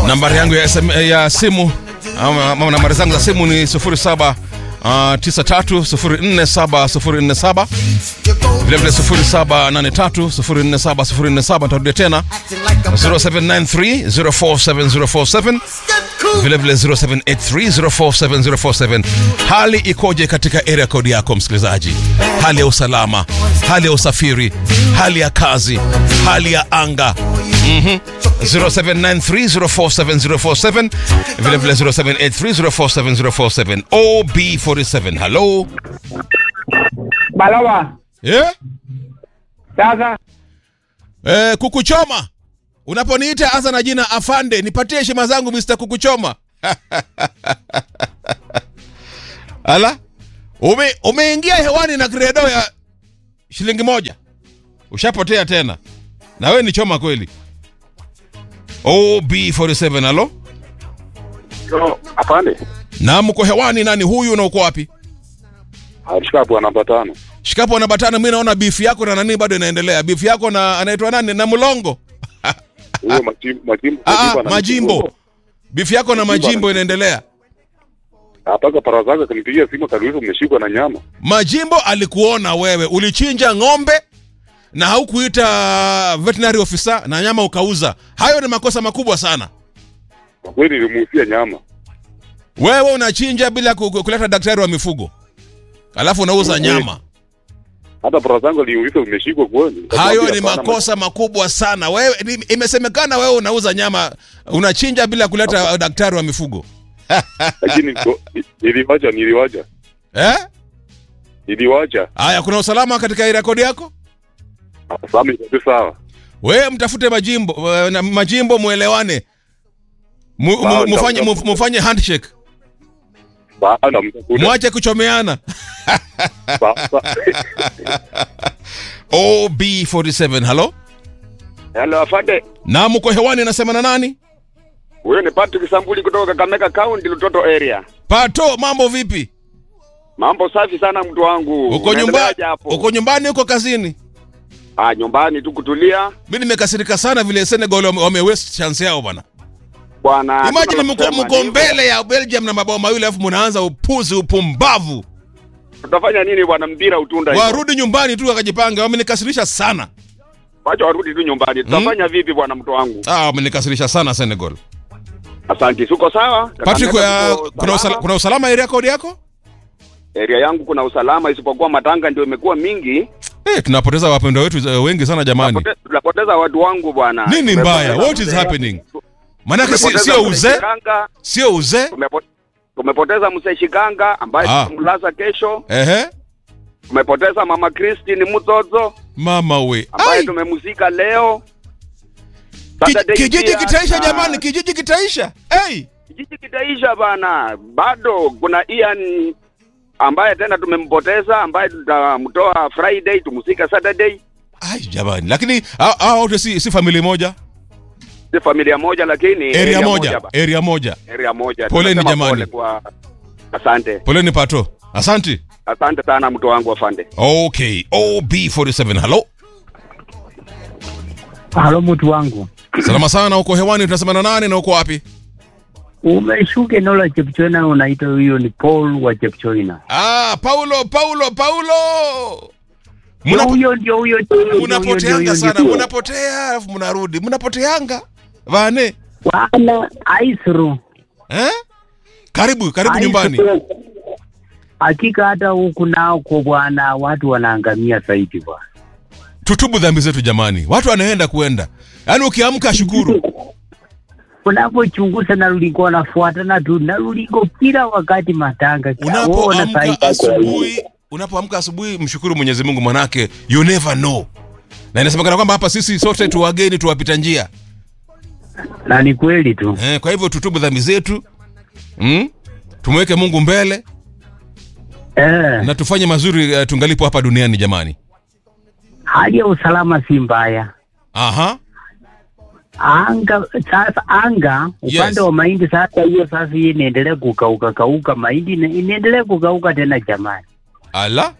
nambari yangu ya, SM, ya simu ama, ama nambari zangu za simu ni 07 Uh, 93047047 vilevile 0783047047 nitarudia tena 0793047047 vilevile 0783047047 hali ikoje katika area code yako msikilizaji hali ya usalama hali ya usafiri hali ya kazi hali ya anga mm-hmm. 0793047047 vilevile 0783047047 ob47 halo Balawa, yeah? sasa Eh, kukuchoma unaponiita anza na jina afande nipatie heshima zangu mr kukuchoma ala ume umeingia hewani na kredo ya shilingi moja ushapotea tena na wewe ni choma kweli ob47 alo Yo, afande. na mko hewani nani huyu na uko wapi Alishika bwana namba tano. shikapo na batana mi naona bifu yako na nani bado inaendelea bifu yako na anaitwa nani na mlongo Huyo majimbo majimbo Ah, ana- majimbo bifu yako na majimbo inaendelea Apaka para zake kanipigia simu kaniuliza umeshikwa na nyama. Majimbo alikuona wewe, ulichinja ng'ombe na haukuita veterinary officer na nyama ukauza. Hayo ni makosa makubwa sana. Kwa kweli nilimuhusia nyama. Wewe unachinja bila ku- ku- kuleta daktari wa mifugo, alafu unauza Kweli. nyama. Hata para zangu aliniuliza umeshikwa kweli. Hayo Nikamwambia ni hapana, makosa makubwa sana. Wewe ni- imesemekana wewe unauza nyama, unachinja bila kuleta daktari wa mifugo Lakini niko- niliwacha niliwacha. eh? Niliwacha. Haya, kuna usalama katika hii rekodi yako? Sasa ni sawa. Wewe mtafute majimbo eh, na majimbo muelewane, Mu- mu- Sawa, mufanye sawa. mu- mufanye handshake, Baada mtakuja. mwache kuchomeana. Sasa. OB47, halo? Hello afande. Na mko hewani nasema na nani? Huyo ni Patrick Sambuli kutoka Kakamega County Lutoto area. Pato, mambo vipi? Mambo safi sana mtu wangu. Uko nyumbani? Unaendeleaje hapo? Uko nyumbani uko kazini? Ah, nyumbani tu kutulia. Mimi nimekasirika sana vile Senegal wame, wame waste chance yao bana. Bwana. Imagine mko tunasema mko ndivyo. mbele ya Belgium na mabao mawili alafu mnaanza upuzi upumbavu. Tutafanya nini bwana mpira utunda hivyo? Warudi nyumbani tu wakajipanga. Wamenikasirisha sana. Wacha warudi tu nyumbani. Tutafanya vipi bwana mtu wangu? Ah, wamenikasirisha sana Senegal. Asante. Suko sawa? Patrick, Kakamega uh, tuko kuna, usala, salama. kuna usalama area code yako? Area yangu kuna usalama isipokuwa matanga ndio imekuwa mingi. Eh, tunapoteza wapendwa wetu eh, wengi sana jamani. Tunapote- Tunapoteza watu wangu bwana. Nini Tumepoteza mbaya? What is mzee- happening? Manake si, tumepoteza sio mzee uzee, Shikanga, sio uzee. tumepo- Tumepoteza mzee Shikanga ambaye Ah. tutamlaza kesho. Ehe. Tumepoteza mama Christine Mutozo Mama we. ambaye Ai, tumemzika leo. ki- Saturday kijiji pia, kitaisha na- jamani, kijiji kitaisha. Hey. Kijiji kitaisha bana. Bado kuna Ian ambaye tena tumempoteza ambaye tutamtoa Friday tumzika Saturday. Ai jamani, lakini hao hao wote si, si familia moja, Si familia moja lakini area moja, ba- area moja. area moja. Poleni Tunasema jamani. pole Kwa... Asante. Poleni pato. Asanti. Asante sana mtu wangu afande. Okay, OB47. Hello. halo, mtu wangu, Salama sana uko hewani tunasema na nani na uko wapi? umeshuka eneo la Chepchoina, unaita huyo ni Paul wa Chepchoina. Ah, Paulo, Paulo, Paulo. Ndio Munapo- huyo, ndio huyo, ndio huyo, ndio huyo, ndio Munapoteanga huyo, sana, ndio huyo. munapotea alafu mnarudi. Munapoteanga. Vane. Bwana Aisru, Eh? Karibu, karibu Aisru. nyumbani. Hakika hata huku nao kwa bwana, watu wanaangamia zaidi bwana. Tutubu dhambi zetu jamani. Watu wanaenda kuenda. Yaani ukiamka shukuru. Unapochunguza na lulingo wanafuatana tu na lulingo kila wakati matanga. Waona Unapoamka zaidi. asubuhi, unapoamka asubuhi mshukuru Mwenyezi Mungu manake you never know. Na inasemekana kwamba hapa sisi sote tu wageni tuwapita njia. Na ni kweli tu. Eh, kwa hivyo tutubu dhambi zetu. Mm? Tumweke Mungu mbele Eh, na tufanye mazuri uh, tungalipo hapa duniani jamani. hali ya usalama si mbaya. Aha. anga sasa anga upande Yes. wa mahindi sasa hiyo sasa hii inaendelea kukauka kauka mahindi ina- inaendelea kukauka tena jamani Ala,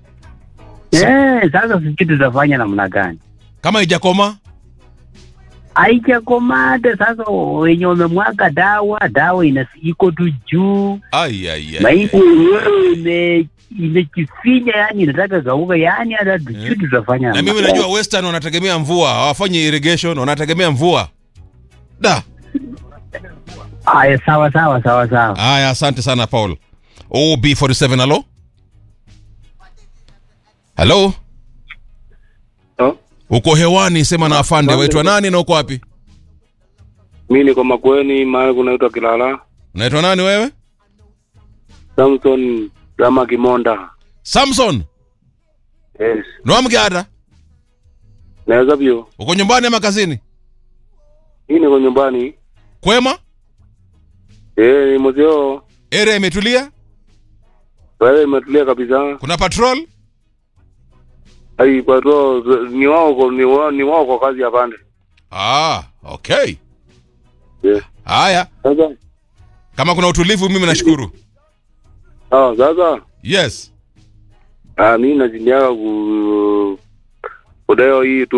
eh sasa sijui tutafanya namna gani kama ijakoma haijakomata sasa. Wenye wamemwaga dawa, dawa ina iko tu juu, Ai, ai, ai, mahindi ai. yenyewe ime imejifinya, yani inataka kauka, yani hata tujui tutafanya. na mimi najua western wanategemea mvua hawafanyi irrigation wanategemea mvua da Haya, sawa sawa sawa sawa. haya asante sana paul ob47 halo halo Oh, uko hewani sema na afande waitwa nani na uko wapi mi niko Makueni, mahali kunaitwa Kilala. unaitwa nani wewe Samson Rama Kimonda. samson Yes. nwamgada Naweza vyo. uko nyumbani ama kazini Hii niko nyumbani. kwema Eh, ni mzee. area imetulia Wewe imetulia kabisa. kuna patrol Ai, kwa hiyo ni wao kwa- ni wao ni wao kwa kazi ya pande. ah okay Eh. haya Sasa. kama kuna utulivu mimi nashukuru Ah, sasa. yes Ah, mimi najiniaga ku kudai hii tu